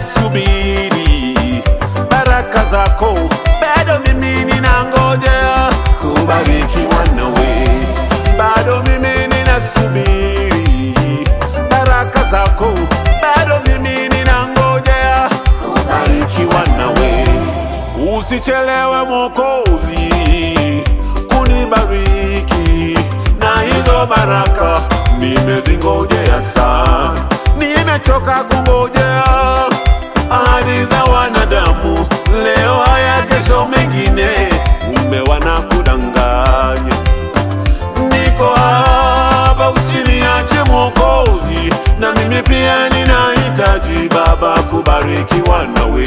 ninasubiri baraka zako, bado mimi ninangojea kubarikiwa nawe, bado mimi ninasubiri baraka zako, bado mimi ninangojea kubarikiwa nawe. Usichelewe Mwokozi kunibariki na hizo baraka, nimezingojea sana, nimechoka kungojea ahadi za wanadamu. Leo haya, kesho mengine, kumbe wanakudanganya. Niko hapa, usiniache Mwokozi, na mimi pia ninahitaji Baba kubarikiwa nawe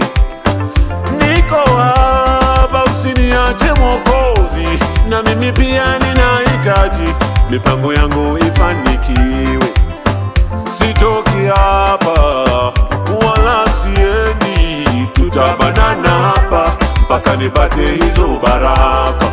niko hapa, usiniache Mwokozi, na mimi pia ninahitaji mipango yangu ifanikiwe. Sitoki hapa wala siendi, tutabanana hapa mpaka nipate hizo baraka.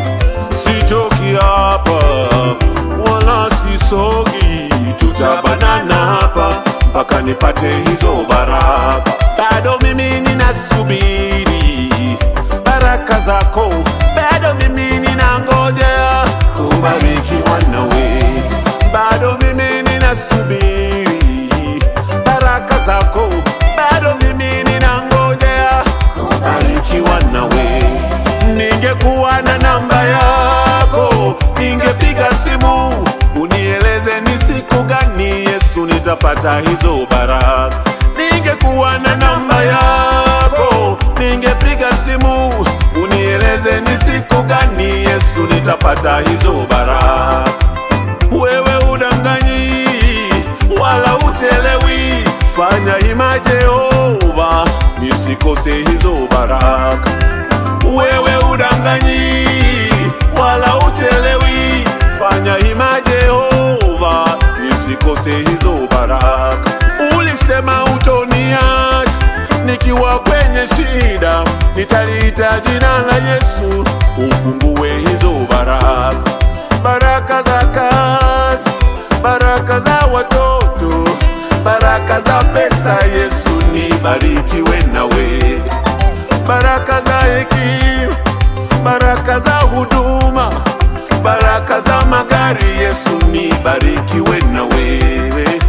Sitoki hapa wala sisogi, tutabanana hapa mpaka nipate hizo baraka. Bado mimi ninasubiri baraka zako, bado mimi ninangojea kubarikiwa nawe, bado mimi ninasubiri baraka zako, bado mimi ninangojea kubarikiwa nawe. Ningekuwa na namba yako, ningepiga simu unieleze ni siku gani Yesu nitapata hizo baraka. Ningekuwa na namba yako, ningepiga simu unieleze ni siku gani Yesu nitapata hizo baraka. Wewe udanganyi wala uchelewi, fanya ima Jehova, nisikose hizo baraka. Wewe udanganyi wala uchelewi, fanya ima Jehova, nisikose hizo baraka. Ulisema utoniacha nikiwa kwenye shida, nitaliita jina la Yesu, ufungue hizo baraka, baraka za kazi, baraka za watoto, baraka za pesa. Yesu nibarikiwe nawe, baraka za hekima, baraka za huduma, baraka za magari. Yesu nibarikiwe na wewe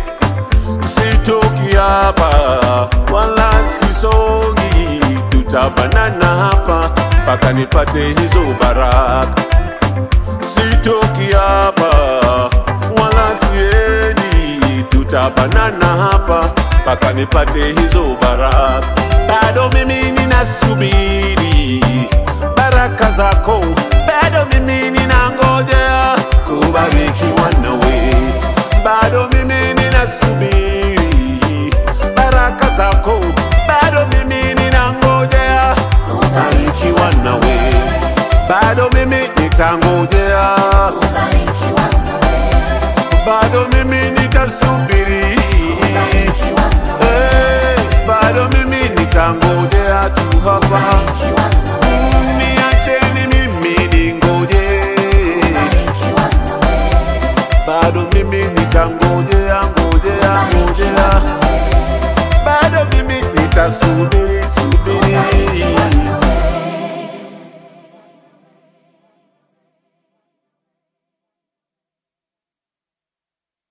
sitoki hapa wala sisongi, tutabanana hapa mpaka nipate hizo baraka. Sitoki hapa wala siendi, tutabanana hapa mpaka nipate hizo baraka. Bado mimi ninasubiri baraka zako, bado mimi ninangojea kubarikiwa nawe, bado mimi ninasubiri baraka zako, bado mimi ninangojea kubarikiwa nawe, bado mimi nitangojea, Kubarikiwa nawe, bado mimi nitasubiri, kubarikiwa nawe, Eh, bado mimi nitangojea tu hapa, kubarikiwa nawe, niacheni mimi ningoje, kubarikiwa nawe, bado mimi nitangojea, ngojea, ngojea, nawe, bado mimi nitasubiri